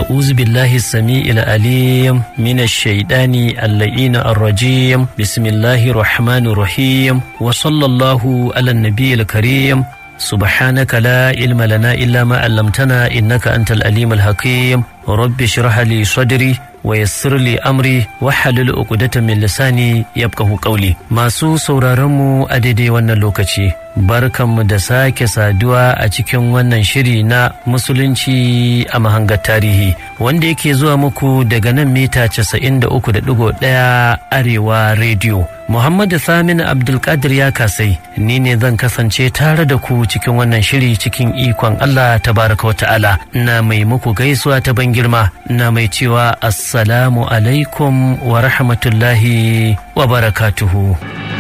أعوذ بالله السميع العليم من الشيطان اللئين الرجيم بسم الله الرحمن الرحيم وصلى الله على النبي الكريم سبحانك لا علم لنا إلا ما علمتنا إنك أنت الأليم الحكيم رب اشرح لي صدري ويسر لي أمري وحلل عقدة من لساني يبقه قولي masu sauraronmu a daidai wannan lokaci barkanmu da sake saduwa a cikin wannan shiri na musulunci a mahangar tarihi wanda yake zuwa muku daga nan mita 93.1 arewa rediyo Muhammadu Samin Abdulkadir ya kasai ni ne zan kasance tare da ku cikin wannan shiri cikin ikon Allah tabaraka wa ta'ala na mai muku gaisuwa ta ban girma na mai cewa assalamu alaikum wa rahmatullahi wa barakatuhu.